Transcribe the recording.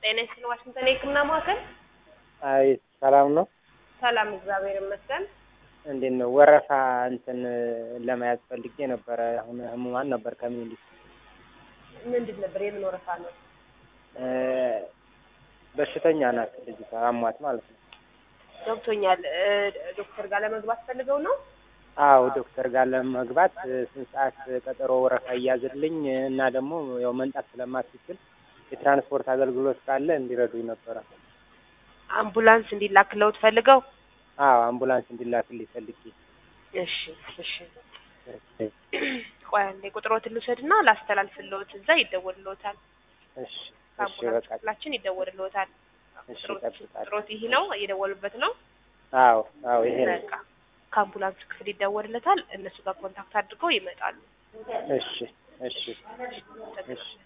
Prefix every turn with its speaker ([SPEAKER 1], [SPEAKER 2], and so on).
[SPEAKER 1] ጤና ይስጥልኝ ዋሽንግተን የህክምና ማዕከል።
[SPEAKER 2] አይ ሰላም ነው።
[SPEAKER 1] ሰላም እግዚአብሔር ይመስገን።
[SPEAKER 2] እንዴት ነው? ወረፋ እንትን ለመያዝ ፈልጌ ነበረ። አሁን ህሙማን ነበር ከሚኒሊክ
[SPEAKER 1] ምንድን ነበር? የምን ወረፋ ነው?
[SPEAKER 2] እ በሽተኛ ናት ልጅቷ አሟት ማለት ነው።
[SPEAKER 1] ገብቶኛል። እ ዶክተር ጋር ለመግባት ፈልገው ነው?
[SPEAKER 2] አዎ ዶክተር ጋር ለመግባት እ ስንት ሰዓት ቀጠሮ ወረፋ እያዝልኝ እና ደግሞ ያው መንጣት ስለማትችል የትራንስፖርት አገልግሎት ካለ እንዲረዱኝ ነበረ።
[SPEAKER 1] አምቡላንስ እንዲላክለውት ፈልገው?
[SPEAKER 2] አዎ አምቡላንስ እንዲላክልኝ ፈልጌ።
[SPEAKER 1] እሺ እሺ። ቆይ አንዴ ቁጥሮትን ልውሰድና ላስተላልፍልዎት፣ እዛ ይደወልልዎታል።
[SPEAKER 2] እሺ እሺ
[SPEAKER 1] ከአምቡላንስ
[SPEAKER 2] በቃ
[SPEAKER 1] ክፍላችን ይደወልልዎታል።
[SPEAKER 2] እሺ
[SPEAKER 1] ቁጥሮት
[SPEAKER 2] እጠብቃለሁ።
[SPEAKER 1] ቁጥሮት ይህ ነው እየደወሉበት ነው።
[SPEAKER 2] አዎ አዎ ይሄ ነው።
[SPEAKER 1] በቃ ከአምቡላንስ ክፍል ይደወልለታል። እነሱ ጋር ኮንታክት አድርገው ይመጣሉ።
[SPEAKER 2] እሺ እሺ እሺ